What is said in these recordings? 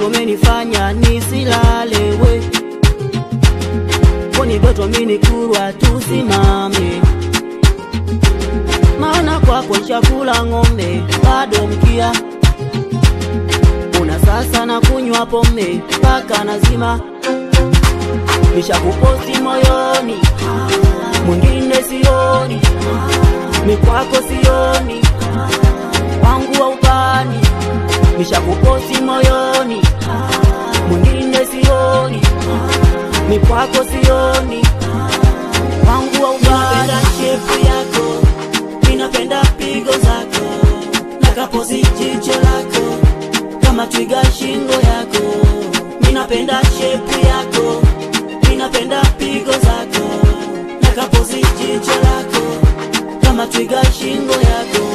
geto menifanya nisilale we koni geto minikurwa tusimame maana kwako chakula ng'ombe bado mkia una sasa na kunywa pombe mpaka nazima nishakuposti moyoni mwingine sioni ni kwako sioni wangu wa ubani nishakuposti moyoni mwingine sioni ni kwako sioni wangu wa ubani shepu yako ninapenda pigo zako nakapozi jicho lako kama twiga shingo yako ninapenda shepu yako ninapenda pigo zako nakapozi jicho lako kama twiga shingo yako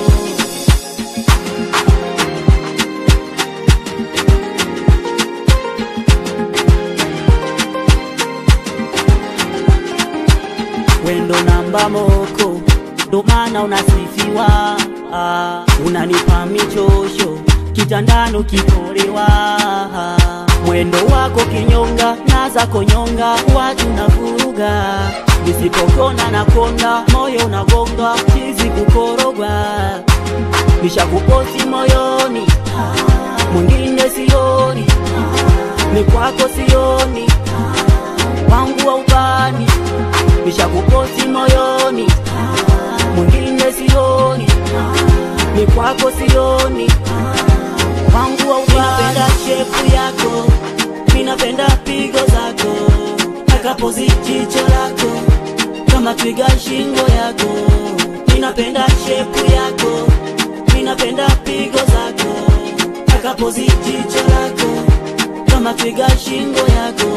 wendo namba moko ndo maana unasifiwa ah, unanipa michosho kitandano kikolewa mwendo wako kinyonga na zako nyonga watu na vuruga nisipokona na konda moyo unagonga chizi kukorogwa nishakuposi moyoni mwingine sioni ni kwako sioni wangu wa ubani nishakuposi moyoni mwingine sioni ni kwako sioni wangu wa ubani shepu yako minapenda pigo zako nakapozi jicho lako kama twiga shingo yako ninapenda shepu yako minapenda pigo zako nakapozi jicho lako kama twiga shingo yako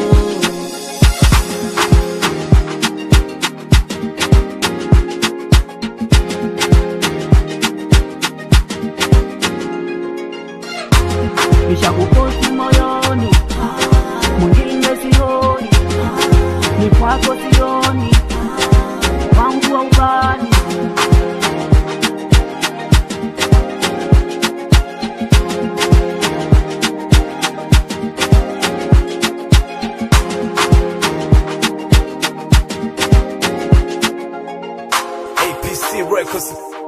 nishakuposti moyoni mwingine sioni ni kwako sioni wangu wa ubani APC Records.